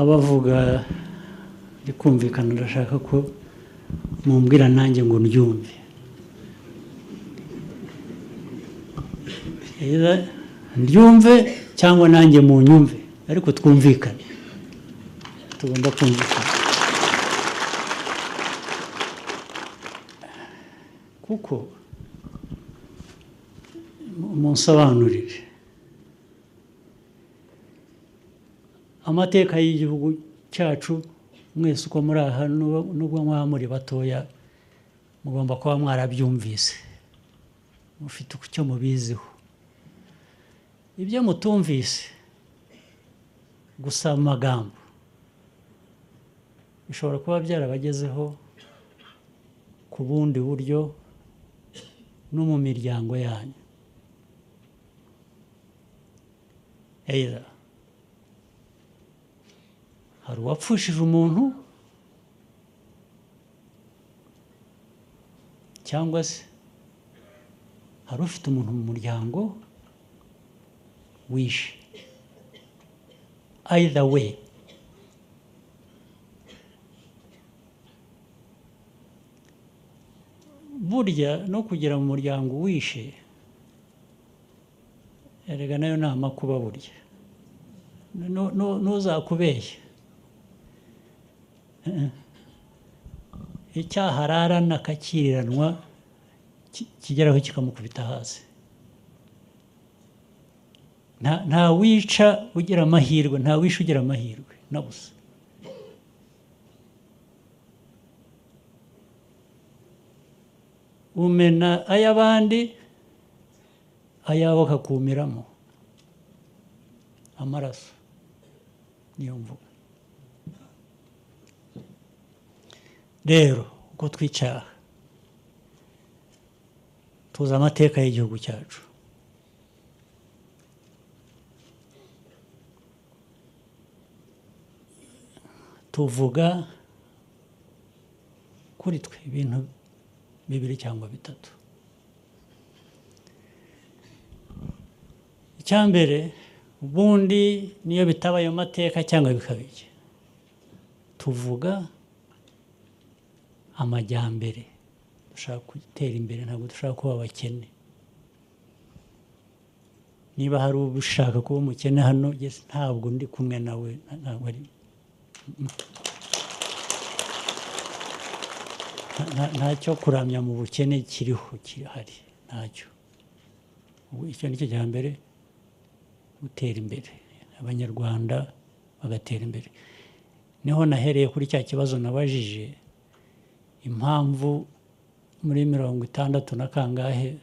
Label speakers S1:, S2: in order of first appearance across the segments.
S1: abavuga rikumvikana ndashaka ko mumbwira nanjye ngo ndyumve ndyumve cyangwa nanjye mu nyumve ariko twumvikane tugomba kumvikana kuko munsobanurire amateka y'igihugu cyacu mwese uko muri aha nubwo mwaba muri batoya mugomba kuba mwarabyumvise mufite icyo mubiziho ibyo mutumvise gusa amagambo bishobora kuba byarabagezeho ku bundi buryo no mu miryango yanyu eya hari uwapfushije umuntu cyangwa se hari ufite umuntu mu muryango wishe either way burya no kugira mu muryango wishe erega nayo ni amakuba burya ntuzakubeshye icyaha ararana akakiriranwa kigeraho kikamukubita hasi nta wica ugira amahirwe nta wisha ugira amahirwe na busa umena ay'abandi ayawe akakumiramo amaraso niyo mvuga rero uko twicaha tuzi amateka y'igihugu cyacu tuvuga kuri twe ibintu bibiri cyangwa bitatu icya mbere ubundi niyo bitaba ayo mateka cyangwa bikabije tuvuga amajyambere dushaka gutera imbere ntabwo dushaka kuba abakene niba hari ushaka kuba umukene hano ntabwo ndi kumwe nawe ntabwo ari ntacyo kuramya mu bukene kiriho kirahari ntacyo icyo ni cyo cya mbere gutera imbere abanyarwanda bagatera imbere niho nahereye kuri cya kibazo nabajije impamvu muri mirongo itandatu na kangahe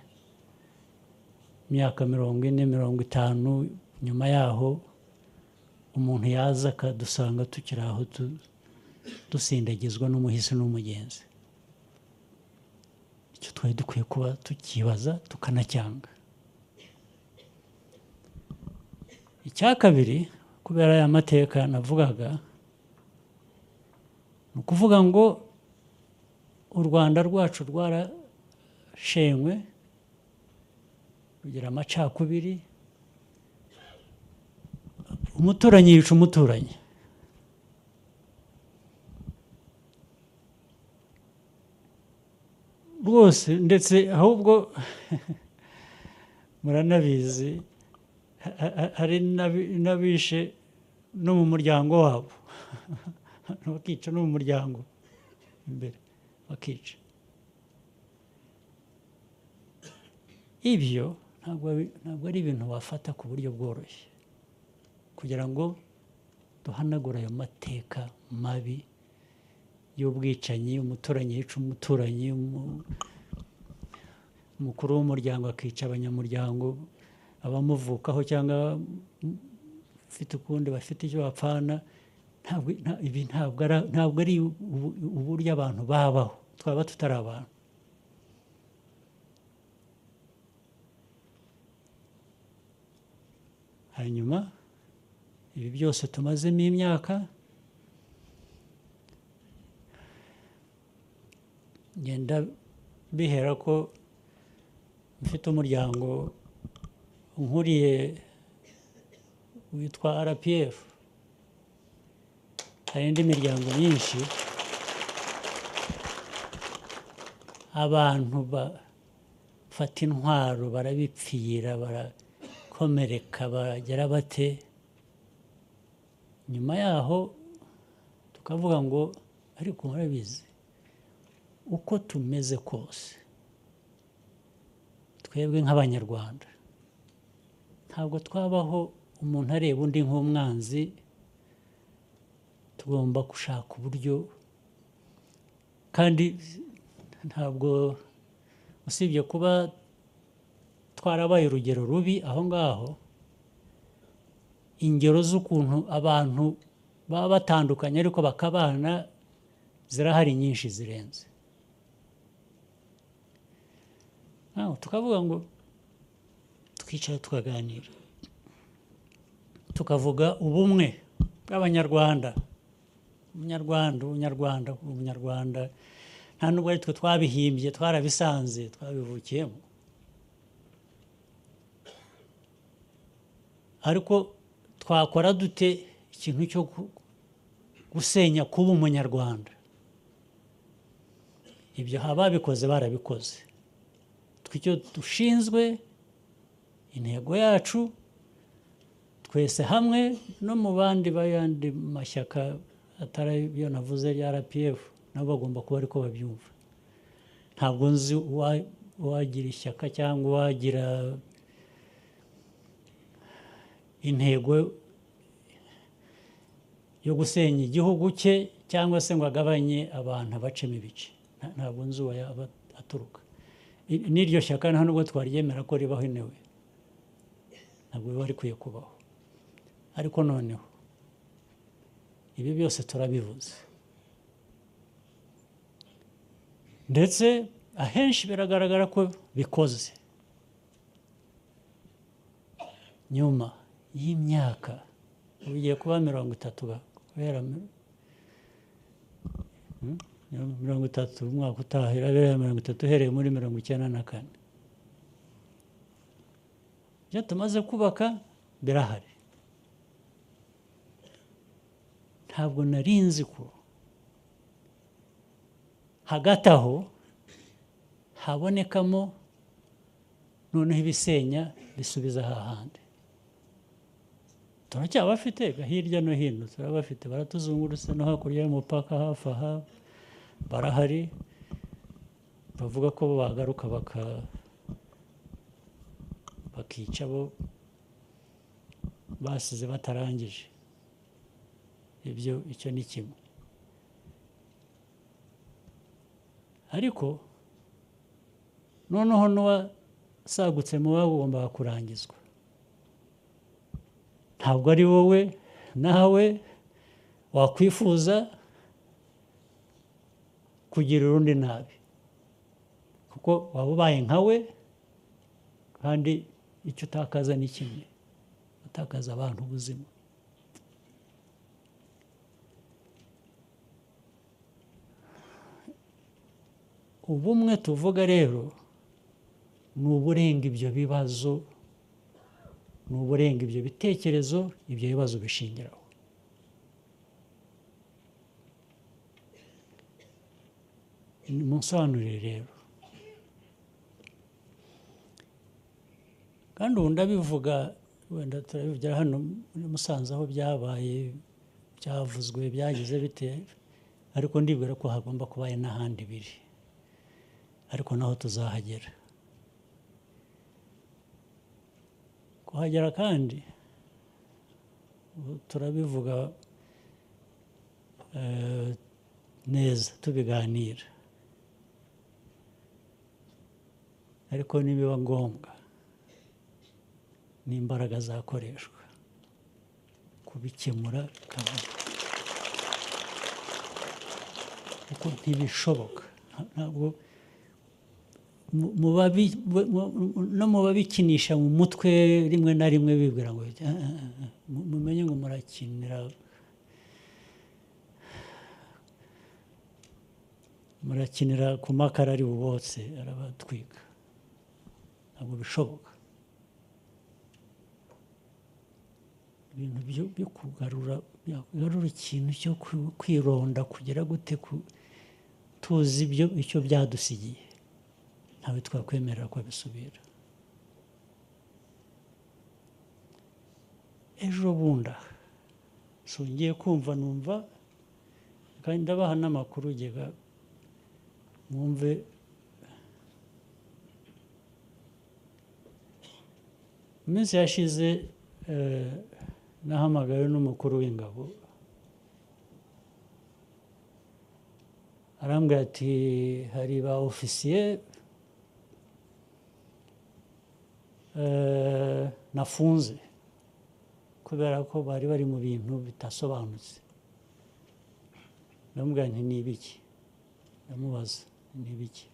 S1: imyaka mirongo ine mirongo itanu nyuma yaho umuntu yaza akadusanga tukiri aho dusindagizwa n'umuhisi n'umugenzi icyo twari dukwiye kuba tukibaza tukanacyanga icya kabiri kubera aya mateka navugaga ni ukuvuga ngo u rwanda rwacu rwarashenywe rugira amacakubiri umuturanyi yica umuturanyi rwose ndetse ahubwo muranabizi hari n'abishe no mu muryango wabo bakica no mu muryango imbere bakica ibyo ntabwo ari ibintu wafata ku buryo bworoshye kugira ngo duhanagure ayo mateka mabi y'ubwicanyi umuturanyi yica umuturanyi umukuru w'umuryango akica abanyamuryango abamuvukaho cyangwa bafite ukundi bafite icyo bapfana ibi ntabwo ari uburyo abantu babaho twaba tutari abantu hanyuma ibi byose tumazemo imyaka ngenda bihera ko mfite umuryango nkuriye witwa rpf hari indi miryango myinshi abantu bafata intwaro barabipfira barakomereka bagera bate nyuma yaho tukavuga ngo ariko murabizi uko tumeze kose twebwe nk'abanyarwanda ntabwo twabaho umuntu areba undi nk'umwanzi tugomba gushaka uburyo kandi ntabwo usibye kuba twarabaye urugero rubi aho ngaho ingero z'ukuntu abantu baba batandukanye ariko bakabana zirahari nyinshi zirenze Naho tukavuga ngo twicara tukaganira tukavuga ubumwe bw'abanyarwanda umunyarwanda umunyarwanda umunyarwanda nta nubwo ari twe twabihimbye twarabisanze twabivukiyemo ariko twakora dute ikintu cyo gu- gusenya kuba umunyarwanda ibyo ababikoze barabikoze twe icyo dushinzwe intego yacu twese hamwe no mu bandi b'ayandi mashyaka atari ayo navuze ya rpf nabo bagomba kuba ariko babyumva ntabwo nzi uwa- uwagira ishyaka cyangwa uwagira intego yo gusenya igihugu cye cyangwa se ngo agabanye abantu abacemo ibice Nta- ntabwo nzi uwo yaba aturuka I- n'iryo shyaka nta nubwo twaryemera ko ribaho inewe ntabwo biba rikwiye kubaho ariko noneho ibi byose turabivuze ndetse ahenshi biragaragara ko bikoze nyuma y'imyaka ubu igiye kuba mirongo itatu ba- guhera mi- Hmm? mirongo itatu umwaka utaha irabera mirongo itatu uhereye muri mirongo icyenda na kane ibyo tumaze kubaka birahari ntabwo nari nzi ko hagati aho habonekamo noneho ibisenya bisubiza hahandi turacyabafite hirya no hino turabafite baratuzungurutse no hakurya y'umupaka hafi aha barahari bavuga ko bagaruka baka bakica abo basize batarangije ibyo icyo ni kimwe ariko noneho n'uwasagutse mu babo ugomba kurangizwa ntabwo ari wowe nawe wakwifuza kugira urundi nabi kuko waba ubaye nkawe kandi icyo utakaza ni kimwe utakaza abantu ubuzima ubumwe tuvuga rero ni uburenga ibyo bibazo ni uburenga ibyo bitekerezo ibyo bibazo bishingiraho munsobanurire rero kandi ubu ndabivuga wenda turabivugira hano muri musanze aho byabaye byavuzwe byagize bite ariko ndibwira ko hagomba kubayo n'ahandi biri ariko naho tuzahagera kuhagera kandi ubu turabivuga eh, neza tubiganira ariko nibiba ngombwa n'imbaraga zakoreshwa kubikemura bikaba- kuko ntibishoboka Nta- ntabwo mu- mu babi- mu- mu- no mu babikinisha mu mutwe rimwe na rimwe bibwira ngo "Ah, ah, ah, mu- mumenye ngo murakinira murakinira ku makara ari bubotse arabatwika ntabwo bishoboka ibintu byo byo kugarura wari ikintu cyo kwi- kwironda kugira gute ku- tuzi ibyo icyo byadusigiye ntawe twakwemerera ko abisubira ejo bundi aha, songeye kumva numva kandi ndabaha n'amakuru ugega mwumve mu minsi yashize eh, nahamagawe n'umukuru w'ingabo arambwira ati hari ba ofisiye eh, nafunze kubera ko bari bari mu bintu bidasobanutse ndamubwira nti ni ibiki ndamubaza ni ibiki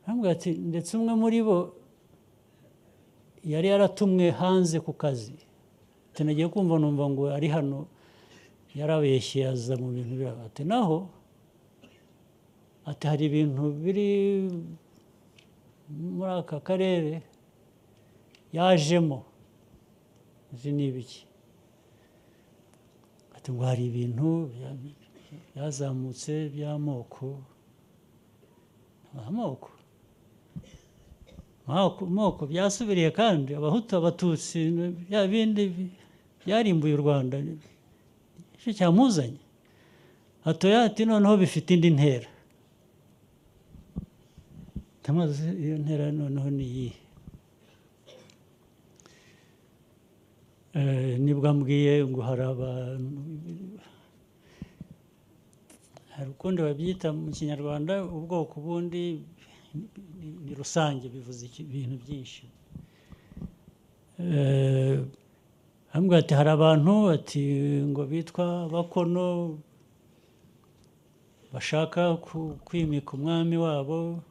S1: arambwira ati ndetse umwe muri bo yari yaratumwe hanze ku kazi tunagiye kumva numva ngo ari hano yarabeshye aza mu bintu biraba ati naho ati hari ibintu biri muri aka karere yajemo izi ni ibiki ati ngo hari ibintu bya- byazamutse by'amoko amoko moko moko byasubiriye kandi abahutu abatutsi bya bindi bi- byarimbuye u rwanda icyo cyamuzanye hatoya ati noneho bifite indi ntera ndamubaza iyo ntera noneho ni iyihe Eh, nibwo ambwiye ngo hari abantu hari ukundi babyita mu kinyarwanda ubwoko bundi ni- ni rusange bivuze iki- ibintu byinshi Eh, arambwira ati hari abantu ati ngo bitwa bakono bashaka ku- kwimika umwami wabo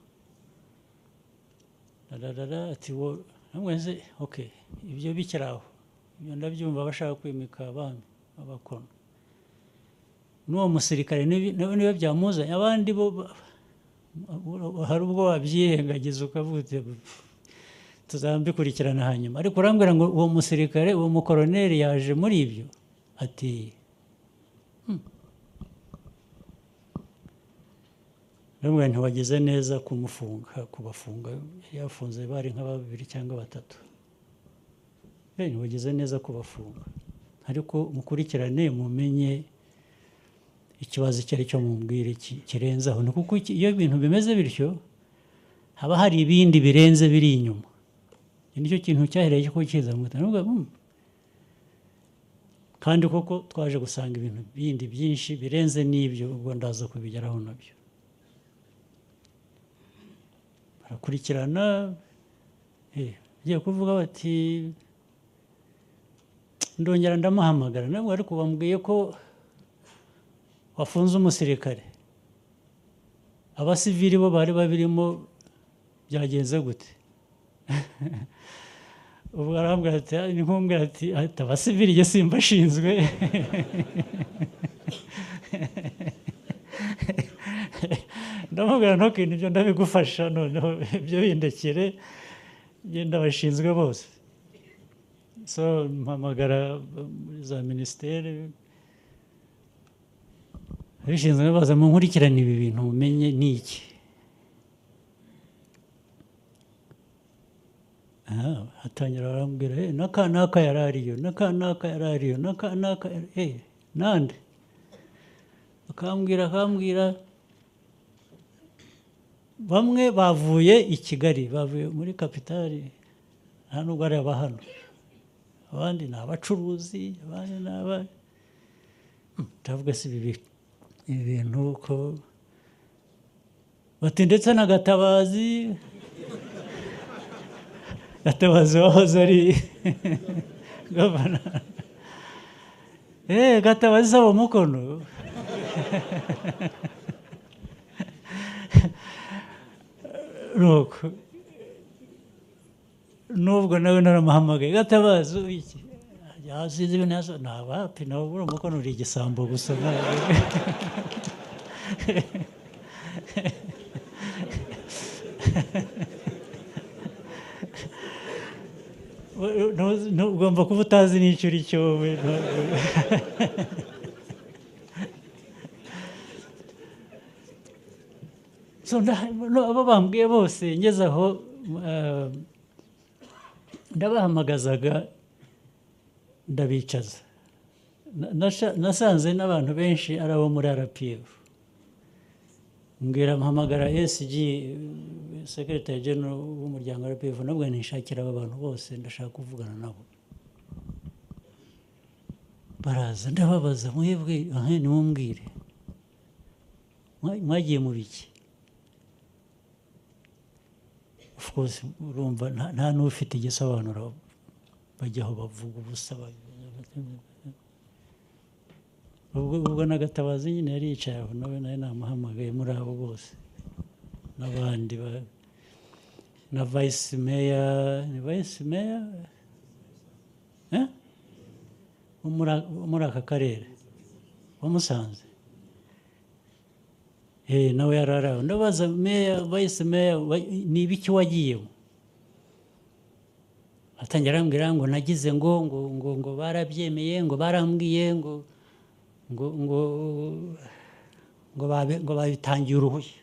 S1: rararara ati wo arambwira nti, ok ibyo bikiri aho ibyo ndabyumva bashaka kwimika abami abakono n'uwo musirikare nibi- niba niba byamuzanye abandi bo ba- hari ubwo wabyirengagiza ukavuga uti, "Pff, tuzabikurikirana hanyuma ariko urambwira ngo uwo musirikare uwo mukoroneri yaje muri ibyo ati "Hmm." ndamubwira nti wagize neza kumufunga kubafunga yari yafunze bari nka babiri cyangwa batatu Eh, ntiwagize neza kubafunga ariko mukurikirane mumenye ikibazo icyo ari cyo mubwire ki- kirenze aho ni kuko iki- iyo ibintu bimeze bityo haba hari ibindi birenze biri inyuma iki nicyo kintu cyahereye cyo kiza mu gitabo Ndavuga, "Hmm." kandi koko twaje gusanga ibintu bindi byinshi birenze n'ibyo ubwo ndaza kubigeraho nabyo barakurikirana eh, bagiye kuvuga bati ndongera ndamuhamagara nabwo ariko bambwiye ko wafunze umusirikare abasivili bo bari babirimo byagenze gute ubwo arambwira ati "Ah, ni nkumbwira ati ati abasivili jye simbashinzwe ndamubwira ntukintu ibyo ndabigufasha noneho ibyo bindekere genda bashinzwe bose so mpamagara muri za minisiteri abishinzwe baza mu nkurikirane ibi bintu mumenye ni iki Aha, hatangira barambwira "Eh, n'aka n'aka yari ariyo n'aka n'aka yari ariyo n'aka n'aka yari- eh, nande akambwira akambwira bamwe bavuye i kigali bavuye muri kapitali nta nubwo ari aba hano abandi ni abacuruzi abandi ni aba ndavuga si bibi ibi bintu ko bati ndetse na gatabazi gatabazi wahoze ari gavana eee gatabazi saba umukono nuko nubwo nawe naramuhamagaye gatabazi iki yazize ibintu yazo ni abapi nawe buriya umukono uri igisambo gusa ntabwo- ugomba kuba utazi n'icyo uri cyo wowe abo bambwiye bose ngeze aho ndabahamagazaga ndabicaza nasanze n'abantu benshi ari abo muri arapiyefu mbwira mpamagara ESG sekirite genero w'umuryango wa rpf nabwo nishakira aba bantu bose ndashaka kuvugana nabo baraza ndababaza mwebwe ntimumbwire mwagiye mu biki of course urumva nta n'ufite igisobanuro bajyaho bavuga ubusa ubwo n'agatabazi nyine yari yicaye aho nawe nawe namuhamagaye muri abo bose n'abandi na vayisi meya ni vayisi meya wo muri aka karere wamusanze nawe yari ari aho ndabaza meya vayisi meya ni ibiki wagiyemo atangira arambwira ngo nagize ngo ngo ngo ngo barabyemeye ngo barambwiye ngo ngo ngo ngo babitangiye uruhushya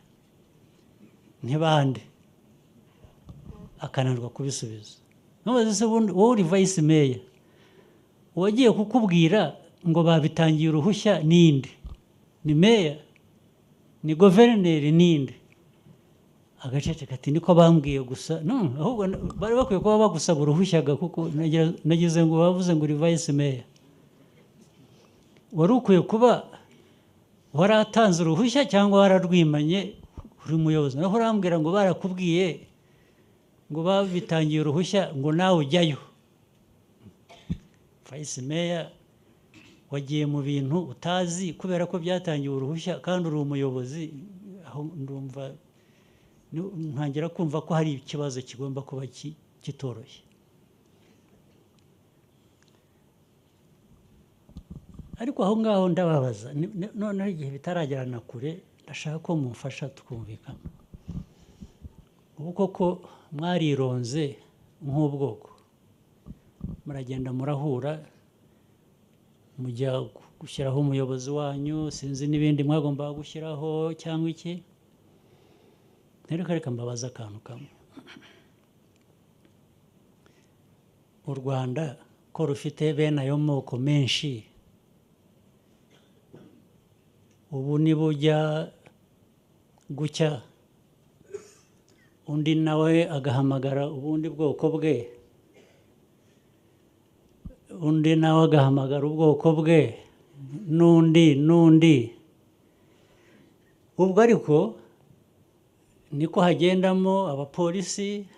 S1: ntibande akananirwa kubisubiza ntubaze se wowe uri vayisi meya uwagiye kukubwira ngo babitangiye uruhushya ninde ni meya ni guverineri ninde agacece kati niko bambwiye gusa ahubwo bari bakwiye kuba bagusaba uruhushya kuko nagize ngo bavuze ngo uri vayisi meya wari ukwiye kuba waratanze uruhushya cyangwa wararwimanye uri muyobozi naho urambwira ngo barakubwiye ngo babitangiye uruhushya ngo nawe ujyayo vayisi meya wagiye mu bintu utazi kubera ko byatangiwe uruhushya kandi uri umuyobozi aho ndumva ntangira kumva ko hari ikibazo kigomba kuba kitoroshye ariko aho ngaho ndababaza noneho igihe bitaragera kure ndashaka ko mumfasha tukumvikana ubu koko mwarironze nk'ubwoko muragenda murahura mujya gushyiraho umuyobozi wanyu sinzi n'ibindi mwagomba gushyiraho cyangwa iki reka mbabaza akantu kamwe u rwanda ko rufite bene ayo moko menshi ubu nibujya gucya undi nawe agahamagara ubundi bwoko bwe undi nawe agahamagara ubwoko bwe n'undi n'undi ubwo ariko niko hagendamo abapolisi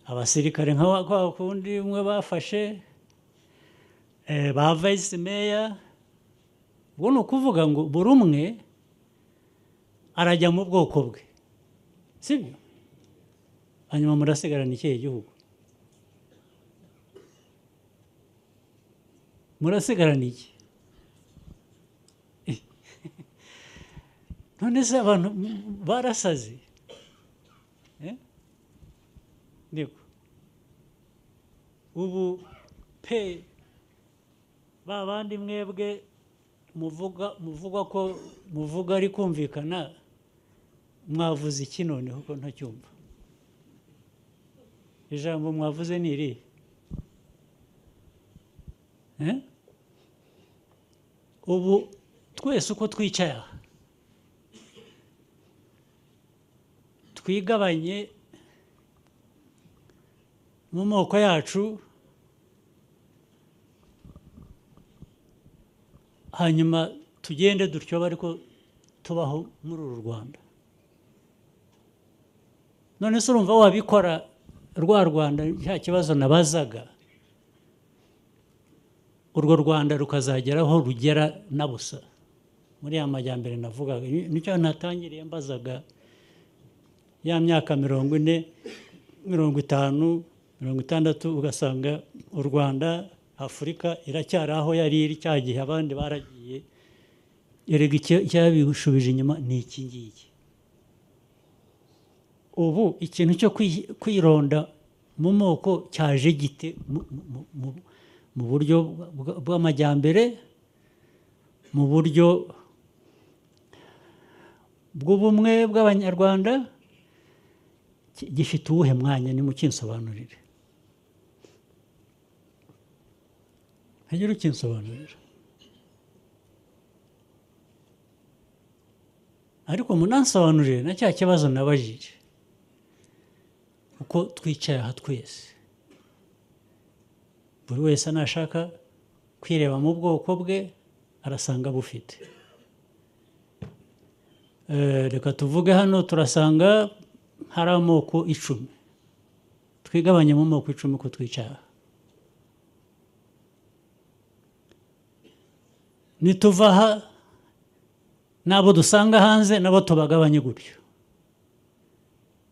S1: abasirikare nka kundi umwe bafashe ba vayisi meya ubwo ni ukuvuga ngo buri umwe arajya mu bwoko bwe si byo hanyuma murasigarana ikihe gihugu murasigarana iki none se abantu barasaze ubu pe ba bandi mwebwe muvuga muvuga ko muvuga ari kumvikana mwavuze iki noneho ko ntacyumva ijambo mwavuze ni irihe ubu twese uko twicaye aha twigabanye mu moko yacu hanyuma tugende dutyo ariko tubaho muri uru rwanda none se urumva wabikora rwa rwanda nta kibazo nabazaga urwo rwanda rukazageraho rugera na busa muri ya majyambere navugaga nicyo natangiriye mbazaga ya myaka mirongo ine mirongo itanu mirongo itandatu ugasanga u rwanda afurika iracyari aho yari iri cya gihe abandi baragiye erega icyabishubije inyuma ni iki ngiki ubu ikintu cyo kwironda mu moko cyaje gite mu- mu- mu- mu buryo bwa- bw'amajyambere mu buryo bw'ubumwe bw'abanyarwanda ki- gifite uwuhe mwanya nimukinsobanurire hagire ukinsobanurira ariko munansobanurire na cya kibazo nabajije uko twicaye aha twese buri wese nashaka kwireba mu bwoko bwe arasanga bufite Eh, reka tuvuge hano turasanga hari amoko icumi twigabanye mu moko icumi uko twicaye aha nituva aha n'abo dusanga hanze nabo tubagabanye gutyo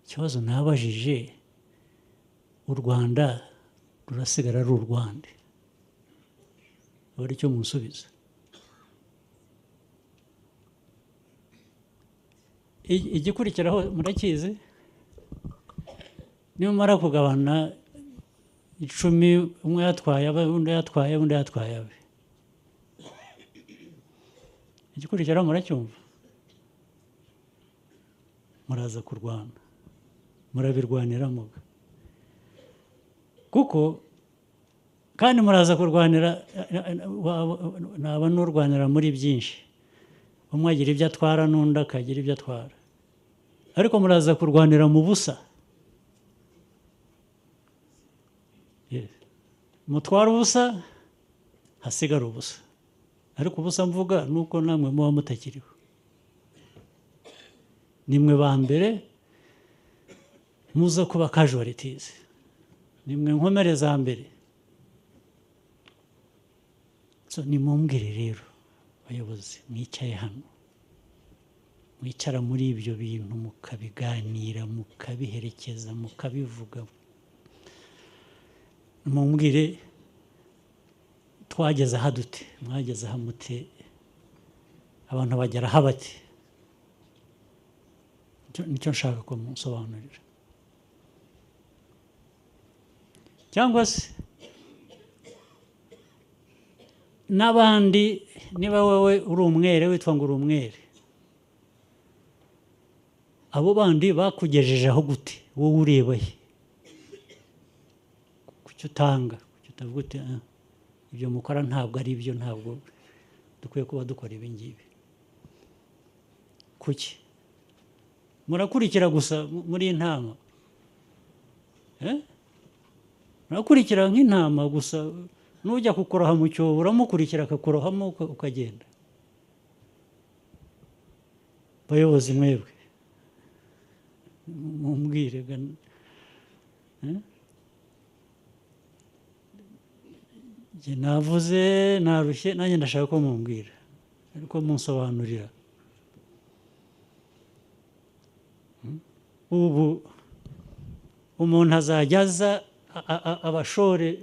S1: ikibazo nabajije u rwanda rurasigara ari u rwanda buri cyo munsubiza I- igikurikiraho murakizi nimumara kugabana icumi umwe yatwaye abe undi yatwaye undi yatwaye abe igikurikiraho muracyumva muraza kurwana murabirwanira muga kuko kandi muraza kurwanira naba n'urwanira muri byinshi umwe agira ibyo atwara n'undi akagira ibyo atwara ariko muraza kurwanira mu busa Yes. mutwara ubusa hasigara ubusa ariko ubusa mvuga ni uko namwe muba mutakiriho nimwe ba mbere muza kuba casualties nimwe nkomere za mbere so nimumbwire rero bayobozi mwicaye hano mwicara muri ibyo bintu mukabiganira mukabiherekeza mukabivuga mumbwire twageze aha dute mwageze aha mute abantu bagera aha bati Nicyo- nicyo nshaka ko munsobanurira cyangwa se n'abandi niba wowe uri umwere witwa ngo uri umwere abo bandi bakugejejeho gute wowe ureba he kuki utanga kuki utavuga uti "Ah, ibyo mukora ntabwo ari byo ntabwo dukwiye kuba dukora ibi ngibi kuki murakurikira gusa mu- muri intama Eh? murakurikira nk'intama gusa n'ujya kukuroha mu cyobo uramukurikira akakurohamo uka- ukagenda bayobozi mwebwe mumbwire ga Eh? Njye navuze narushye nanjye ndashaka ko mumbwira ariko munsobanurira ubu umuntu azajya aza a- a- a- abashore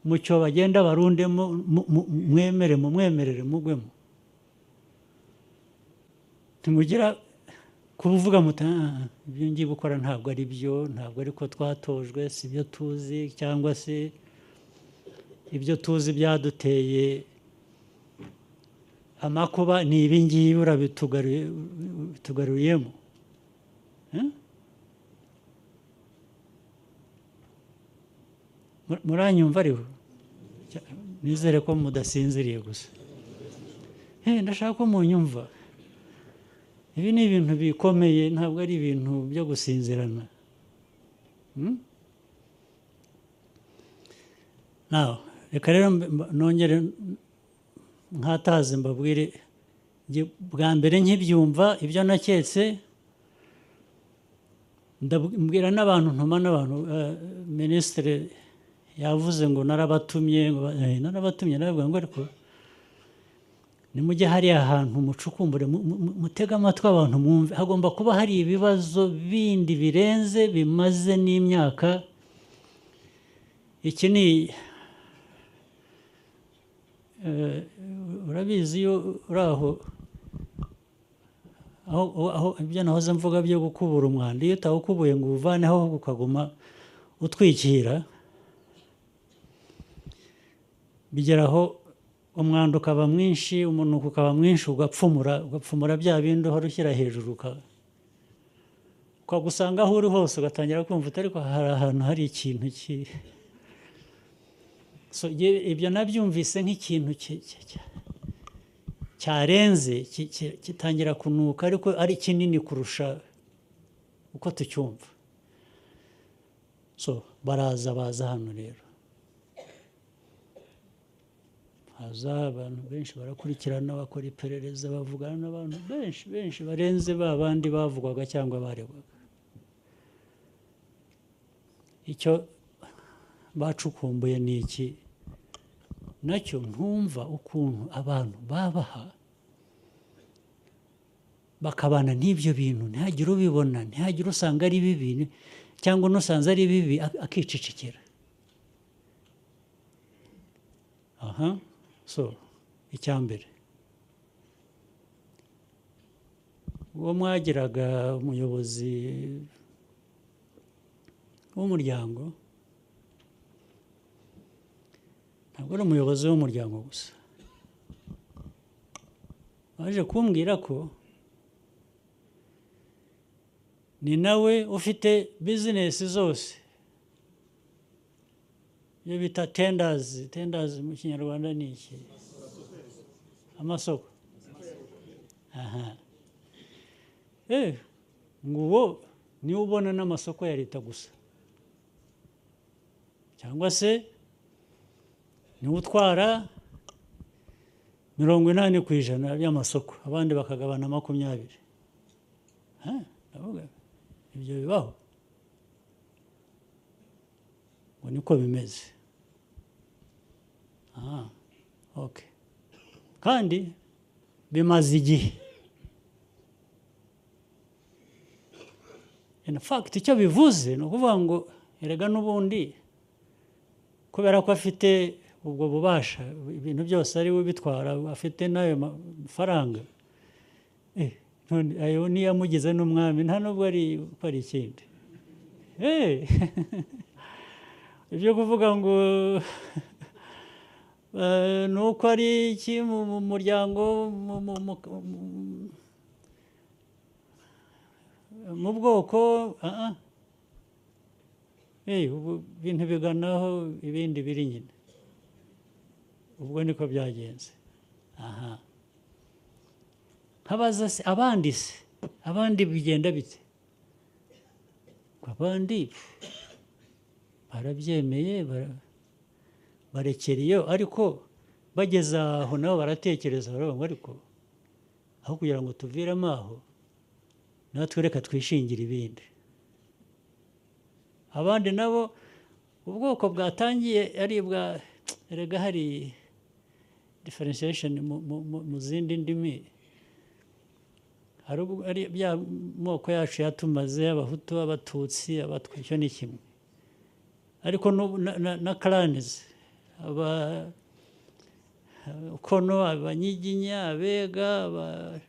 S1: mu cyo bagenda barundemo mu- mu- mwemere mumwemerere mugwemo ntimugira kuvuga muti "Ah, ibyo ngiye gukora ntabwo ari byo ntabwo ari ko twatojwe si byo tuzi cyangwa se ibyo tuzi byaduteye amakuba ni ibi ngibi urabitugaruye- ubitugaruriyemo Eh? Mu- muranyumva ariho Cya- nizere ko mudasinziriye gusa Eh, ndashaka ko munyumva ibi ni ibintu bikomeye ntabwo ari ibintu byo gusinzirana Hmm? Now, reka rero mb- mb- nongere nkataze mbabwire njye bwa mbere nkibyumva ibyo naketse ndabwira n'abantu ntuma n'abantu eh, minisitiri yavuze ngo narabatumye ngo ba- eh, narabatumye narababwira ngo ariko nimujye hariya hantu mucukumbure mu- mu- mu- mutege amatwi abantu mwumve hagomba kuba hari ibibazo bindi birenze bimaze n'imyaka iki ni eh, urabizi iyo uri aho aho aho- aho ibyo nahoze mvuga byo gukubura umwanda iyo utawukubuye ngo uwuvaneho ahubwo ukaguma utwikira bigera aho umwanda ukaba mwinshi umunuko ukaba mwinshi ugapfumura ugapfumura bya bindi uhora ushyira hejuru uka- ukagusanga aho uri hose ugatangira kumva utari ko hari ahantu hari ikintu ki- So, ye- ibyo nabyumvise nk'ikintu ki- ki- ki- cyarenze ki- ki- kitangira kunuka ariko ari kinini kurusha uko tucyumva so baraza baza hano rero haza abantu benshi barakurikirana bakora iperereza bavugana n'abantu benshi benshi barenze ba bandi bavugwaga cyangwa baregwaga icyo bacukumbuye ni iki nacyo ntumva ukuntu abantu babaha bakabana n'ibyo bintu ntihagire ubibona ntihagire usanga ari bibi ni- cyangwa unusanze ari bibi ak- akicicikira aha so icya mbere uwo mwagiraga umuyobozi w'umuryango ntabwo ari umuyobozi w'umuryango gusa waje kumbwira ko ni nawe ufite bizinesi zose iyo bita tendazi tendazi mu kinyarwanda ni iki amasoko aha eh ngo uwo niwe ubona n'amasoko ya leta gusa cyangwa se niwe utwara mirongo inani ku ijana by'amasoko abandi bakagabana makumyabiri Ha, ndavuga ibyo bibaho ngo niko bimeze aha oke kandi bimaze igihe in fact icyo bivuze ni ukuvuga ngo erega n'ubundi kubera ko afite ubwo bubasha ibintu byose ari we ubitwara afite n'ayo mafaranga Eh, none ayo niyo amugize n'umwami nta nubwo ari ko ari ikindi Eh, ibyo kuvuga ngo eh, ni uko ari iki mu mu muryango mu- mu- mu- mu- mu bwoko ah, ah. Eh, ubu ibintu biganaho ibindi biri nyine ubwo niko byagenze aha nkabaza se abandi se abandi bigenda bite Ngo abandi pfu, barabyemeye bara- barekera iyo ariko bageze aho nabo baratekereza baravuga ngo ariko aho kugira ngo tuviremo aho natwe reka twishingire ibindi abandi nabo ubwoko bwatangiye ari ubwa erega hari differentiation mu- mu- mu- mu zindi ndimi hari ubwo ari bya moko yacu yatumaze abahutu abatutsi abatwa icyo ni kimwe ariko n'ubu- na- na- na karanizi aba kono abanyiginya abega aba-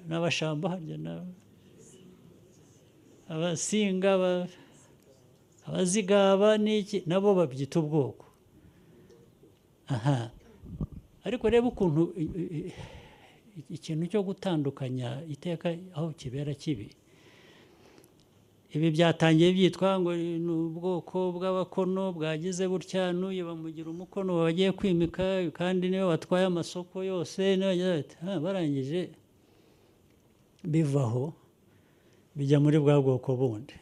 S1: n'abashamba harya na- abasinga aba- abazigaba n'iki nabo babyita ubwoko aha ariko reba ukuntu i- i- i- ikintu cyo gutandukanya iteka aho kibera kibi ibi byatangiye byitwa ngo ni ubwoko bw'abakono bwagize butya n'uyu bamugira umukono bagiye kwimika kandi niwe batwaye amasoko yose n'abagira bati, "Ah, barangije bivaho bijya muri bwa bwoko bundi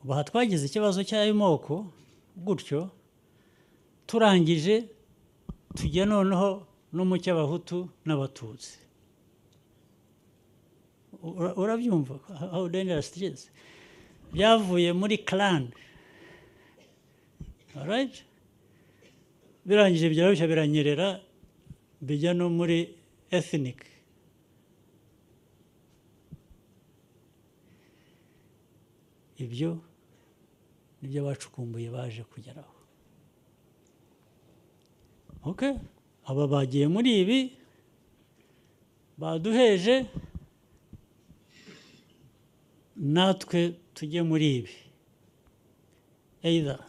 S1: ubu aha twagize ikibazo cy'ayo moko gutyo turangije tujya noneho no mu cy'abahutu n'abatutsi Ura- urabyumva how dangerous it is byavuye muri clan alright birangije birarushya biranyerera bijya no muri ethnic ibyo nibyo bacukumbuye baje kugeraho ok aba bagiye muri ibi baduheje natwe tujye muri ibi either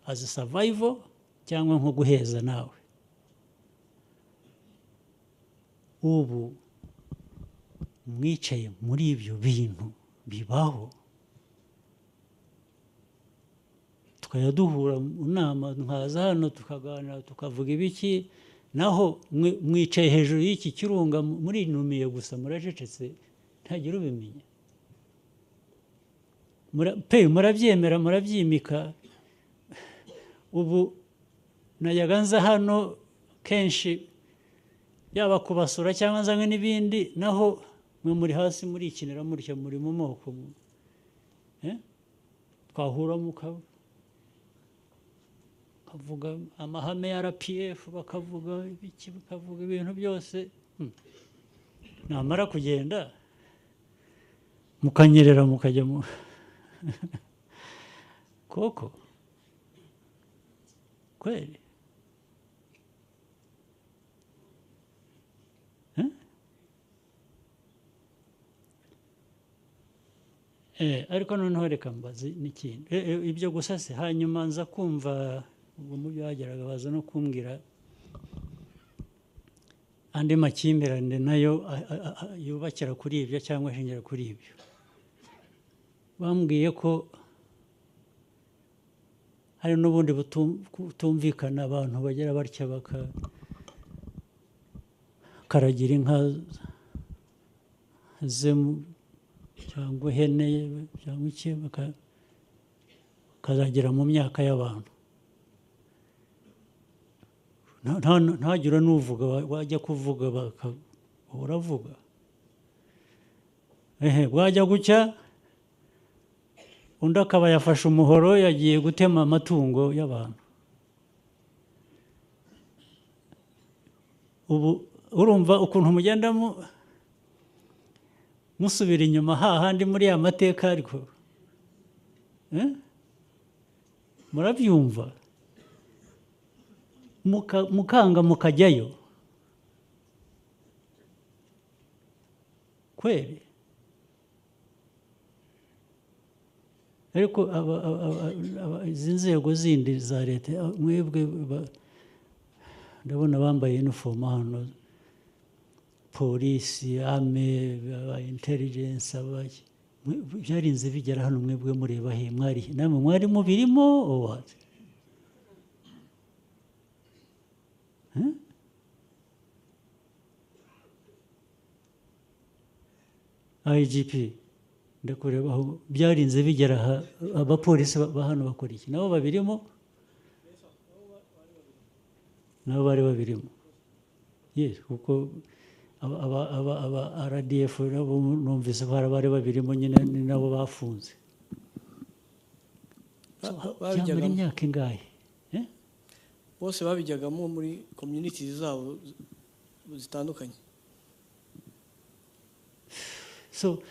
S1: as a survival cyangwa nko guheza nawe ubu mwicaye muri ibyo bintu bibaho tukajya duhura mu nama nkaza hano tukaganira tukavuga ibiki naho mwe- mwicaye hejuru y'iki kirunga murinumiye gusa muracecetse ntagira ubimenya Mura- pe murabyemera murabyimika ubu najyaga nza hano kenshi yaba kubasura cyangwa nzanywe n'ibindi naho mwe muri hasi murikinira mutya muri mu moko Eh? twahura mukaba bakavuga amahame ya rpf bakavuga ibiki bakavuga ibintu byose Hmm. namara kugenda mukanyerera mukajya mu koko kweli Eh, ariko noneho reka mbaze n'ikindi Eh, eh, ibyo gusa si hanyuma nza kumva ubwo mu byo bageraga baza no kumbwira andi makimbirane nayo a- a- a- a- yubakira kuri ibyo cyangwa ashingira kuri ibyo bambwiye ko hari n'ubundi butum- butumvikana abantu bagira batya baka- bakaragira inka ze mu- cyangwa ihene cyangwa iki baka- bakazagera mu myaka y'abantu Nta- nta- ntagire n'uvuga wa- wajya kuvuga baka- uravuga ehe bwajya gucya undi akaba yafashe umuhoro yagiye gutema amatungo y'abantu ubu urumva ukuntu mugenda mu- musubira inyuma hahandi muri ya mateka ariko Eh? murabyumva Muka- mukanga mukajyayo kweli ariko aba- aba- aba- aba- izi nzego zindi za leta a- mwebwe ba- ndabona bambaye inifomu hano polisi ame aba intelligence abaki Mwe- byarinze bigera hano mwebwe mureba he mwari namwe mwari mubirimo or what? igp ndakureba aho byarinze bigera aha abapolisi ba ba hano bakora iki nabo babirimo nabo bari babirimo yes kuko aba- aba- aba aba rdf nabo numvise ko hari abari babirimo nyine ni nabo bafunze byamara
S2: babijyagamo
S1: imyaka ingahe Eh?
S2: bose babijyagamo muri communities zabo zitandukanye
S1: so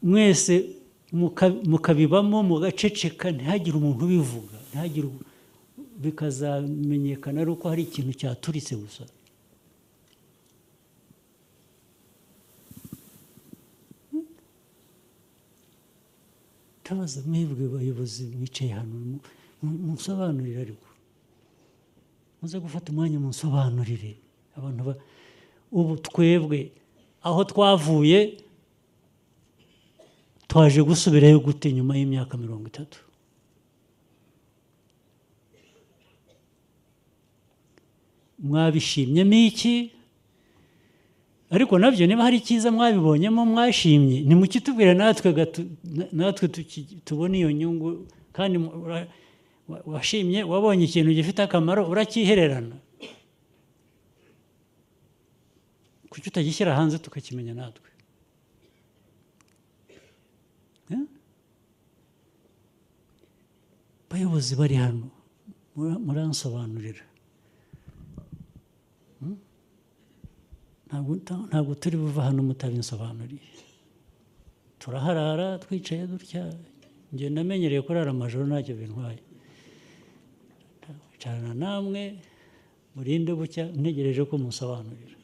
S1: mwese muka- mukabibamo mugaceceka ntihagire umuntu ubivuga ntihagire u- bikazamenyekana ari uko hari ikintu cyaturitse gusa tabaza mwebwe abayobozi mwicaye hano mu- mu- munsobanurire ariko muze gufata umwanya munsobanurire abantu ba ubu twebwe aho twavuye twaje gusubirayo gute nyuma y'imyaka mirongo itatu mwabishimyemo iki ariko nabyo niba hari icyiza mwabibonyemo mwashimye nimukitubwire natwe gatu- na- natwe tuki- tubone iyo nyungu kandi mu- ura- wa- washimye wabonye ikintu gifite akamaro urakihererana kuki utagishyira hanze tukakimenya natwe Eh? abayobozi bari hano mura- muransobanurira Hmm? Ntabwo ta- ntabwo turi buva hano mutabinsobanuriye turaharara twicaye dutya njye namenyereye kurara amajoro ntacyo bintwaye wicarana namwe murinde bucya ntegereje ko musobanurira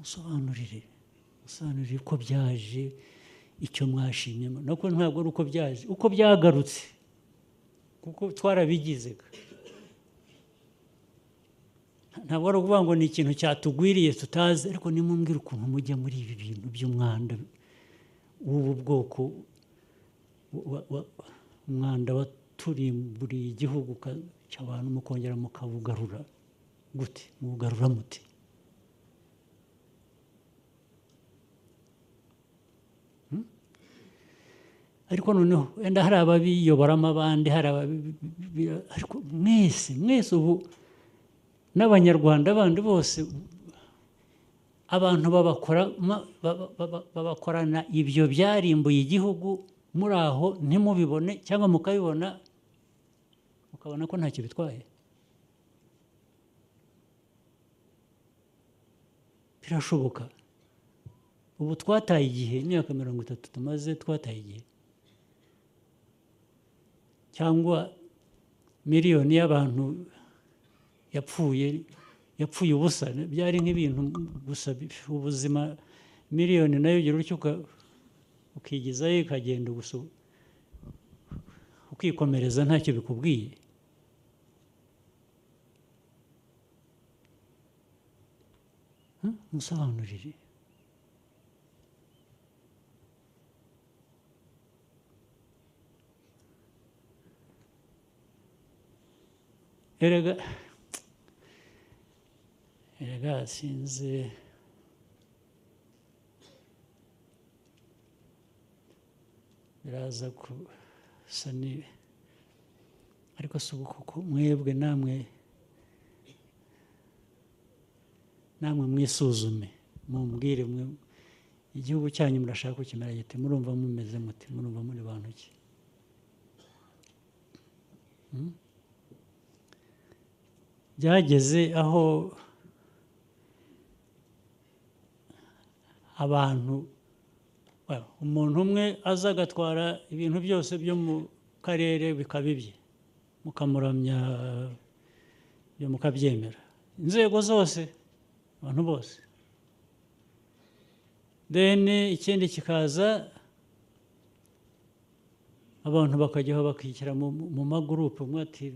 S1: musobanurire musobanurire uko byaje icyo mwashimye nuko ntabwo ari uko byaje uko byagarutse kuko twarabigizega ntabwo ari ukuvuga ngo ni ikintu cyatugwiriye tutazi ariko nimumbwira ukuntu mujya muri ibi bintu by'umwanda w'ubu bwoko wa- wa- umwanda waturimburiye igihugu ka- cy'abantu mukongera mukabugarura gute mubugarura mute Hmm? ariko noneho wenda hari ababiyoboramo abandi hari ababi- ariko mwese mwese ubu n'abanyarwanda bandi bose abantu babakora- ma- baba- baba- babakorana ibyo byarimbuye igihugu muri aho ntimubibone cyangwa mukabibona mukabona ko ntacyo bitwaye birashoboka ubu twataye igihe imyaka mirongo itatu tumaze twataye igihe cyangwa miliyoni y'abantu yapfuye yapfuye ubusa byari nk'ibintu gusa bi- ubuzima miliyoni nayo ugira utyo uka- ukigizayo ikagenda gusa ukikomereza ntacyo bikubwiye Hmm? musobanurire erega erega sinzi biraza gusa ni ariko si ubu kuko mwebwe namwe namwe mwisuzume mumbwire mwe igihugu cyanyu murashaka kukimera gite murumva mumeze muti murumva muri bantu ki Hmm? byageze aho abantu well, umuntu umwe aza agatwara ibintu byose byo mu karere bikaba ibye mukamuramya byo mukabyemera inzego zose abantu bose then ikindi kikaza abantu bakajyaho bakishyira mu, mu magurupe umwe ati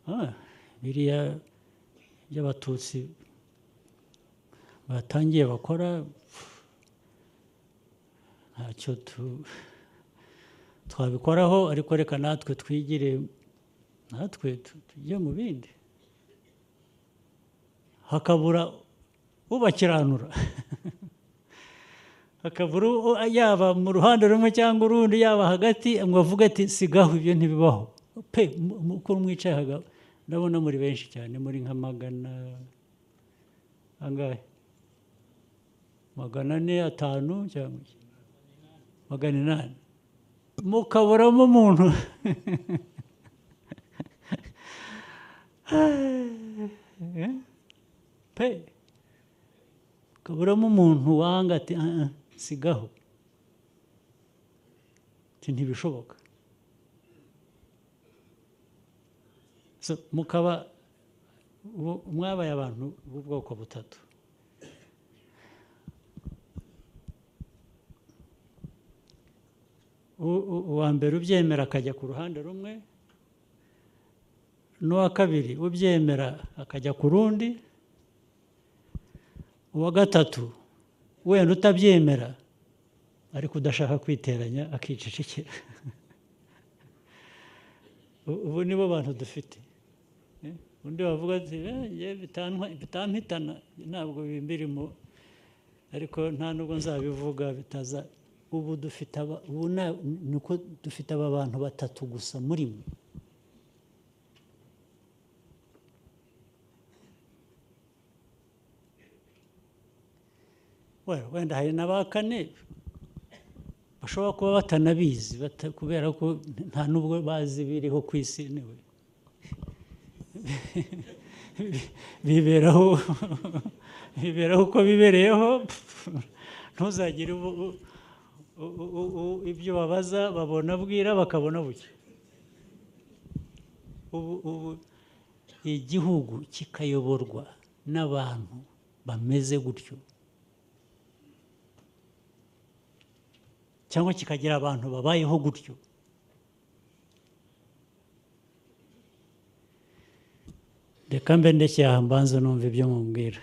S1: "Ah, biriya by'abatutsi batangiye bakora pff, ntacyo tu- twabikoraho ariko reka natwe twigire natwe tu- tujye mu bindi hakabura ubakiranura hakabura u- yaba mu ruhande rumwe cyangwa urundi yaba hagati ngo avuge ati sigaho ibyo ntibibaho pe mu- mu- uko mwicaye haga ndabona muri benshi cyane muri nka magana angahe magana ane atanu cyangwa iki? magana inani mukaburamo umuntu Eh? pe mukaburamo umuntu wanga ati "Ah, ah, sigaho Ati, ntibishoboka So, mukaba bo- mwabaye abantu b'ubwoko butatu U- u- uwa mbere ubyemera akajya ku ruhande rumwe n'uwa kabiri ubyemera akajya ku rundi uwa gatatu wenda utabyemera ariko udashaka kwiteranya akicecekera U- ubu nibo bantu dufite Eh, undi wavuga ati "Eh, njye bitantwa- bitampitana ntabwo bimbirimo ariko nta nubwo nzabivuga bitaza ubu dufite aba- ubu na- ni uko dufite aba bantu batatu gusa muri mwe Well, wenda hari na ba kane bashobora kuba batanabizi bata- kubera ko nta nubwo bazi biriho ku isi niwe biberaho biberaho uko bibereyeho ntuzagire ubu- u- u- u- u- ibyo babaza babona bwira bakabona buke ubu ubu igihugu kikayoborwa n'abantu bameze gutyo cyangwa kikagira abantu babayeho gutyo reka mbe ndeshyira aha mbanza numva ibyo mubwira